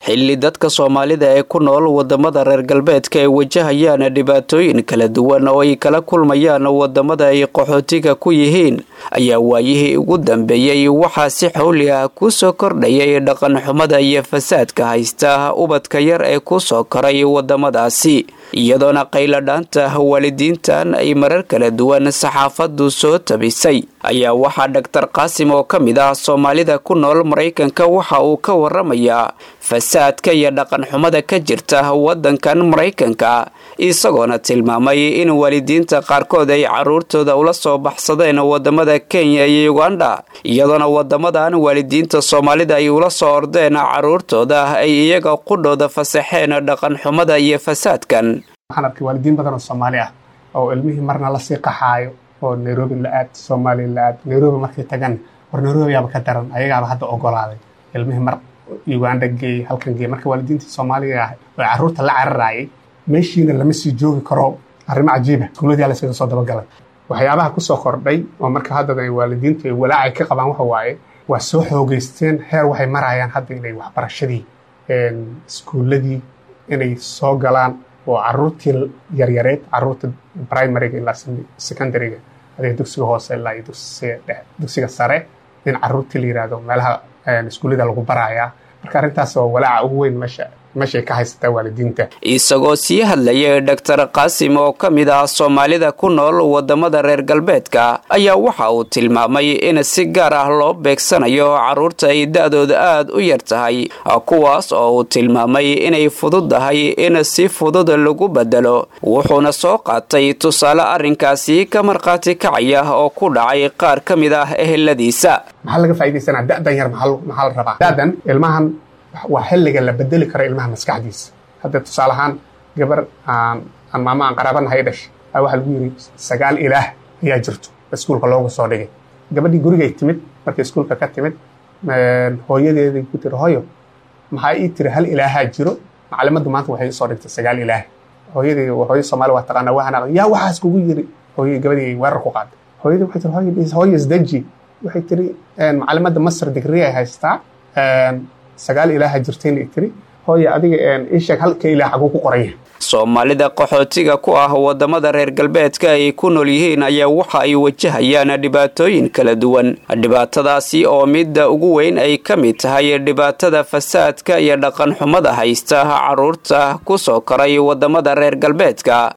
xilli dadka soomaalida ee ku nool wadamada reer galbeedka ay wajahayaan dhibaatooyin kala duwan oo ay kala kulmayaan wadamada ay qaxootiga ku yihiin ayaa waayihii ugu dambeeyey waxaa si xawli ah kusoo kordhayay dhaqan xumada iyo fasaadka haysta ubadka yar ee kusoo koray wadamadaasi iyadoona qayladhaanta waalidiintan ay marar kala duwan saxaafadu soo tabisay ayaa waxaa dhaktar qaasim oo ka mid ah soomaalida ku nool maraykanka waxa uu ka waramayaa fasaadka iyo dhaqan xumada ka jirta wadankan maraykanka isagoona tilmaamay in waalidiinta qaarkood ay caruurtooda ula soo baxsadeen wadamada kenya iyo uganda iyadoona wadamadan waalidiinta soomaalida ay ula soo ordeen caruurtooda ay iyaga qudhooda fasaxeen dhaqan xumada iyo fasaadkan waxaan arkay waalidiin badan oo soomaali ah oo ilmihii marna lasii qaxaayo oo nairobi la aad soomaaliya la aad nairobi markay tagan war nairobi yaaba ka daran ayagaaba hadda ogolaaday ilmihii mar uganda geey halkan geey marka waalidiintii soomaaliga ah oo carruurta la cararaayay meeshiina lama sii joogi karo arrimo cajiiba iskuuladii la iskaga soo dabagalay waxyaabaha kusoo kordhay oo marka haddada ay waalidiintu ay walaacay ka qabaan waxa waaye waa soo xoogeysteen heer waxay marayaan hadda inay waxbarashadii iskuuladii inay soo galaan oo caruurtii yaryareed caruurta primariga ilaa secondariga adiga dugsiga hoose ilaa iyo dugsiga sare in caruurtii la yidhaahdo meelaha iskuullada lagu barayaa marka arrintaas oo walaaca ugu weyn meesha meeshay ka haysataa waalidiinta isagoo sii hadlayay dhaktar qaasim oo ka mid ah soomaalida ku nool wadamada reer galbeedka ayaa waxa uu tilmaamay in si gaar ah loo beegsanayo caruurta ay da-dooda aada u yar tahay kuwaas oo uu tilmaamay inay fududahay in si fudud lagu bedelo wuxuuna soo qaatay tusaale arrinkaasi ka markhaati kacaya oo ku dhacay qaar ka mid ah eheladiisa maxaa laga faa'idaysanaa da'dan yar maxaa la rabaa da'dan ilmahan waa xilliga la bedeli karo ilmaha maskaxdiisa hadda tusaale ahaan gabar aan maamo aan qaraabanahay dhashay a waxaa lagu yidhi sagaal ilaah ayaa jirto iskuulka loogu soo dhigay gabadhii gurigay timid markay iskuulka ka timid hooyadeeday ku tiri hoyo maxaa ii tiri hal ilaahaa jiro macalimaddu maanta waxay soo dhigtay sagaal ilaah hooyadii hooyo soomaali waa taqaanaa waa hanaaq yaa waxaas kugu yiri hooyadii gabadhii weerar ku qaaday hooyadii waxay tiri hooyo hooyo isdaji waxay tiri macalimadda masar digri ay haystaa sagaal ilaaha jirtayna tiri hooye adiga ii sheeg halka ilaah xaguu ku qoranya soomaalida qaxootiga ku ah wadamada reer galbeedka ay ku nool yihiin ayaa waxa ay wajahayaan dhibaatooyin kala duwan dhibaatadaasi oo midda ugu weyn ay ka mid tahay dhibaatada fasaadka iyo dhaqan xumada haysta caruurta kusoo koray wadamada reer galbeedka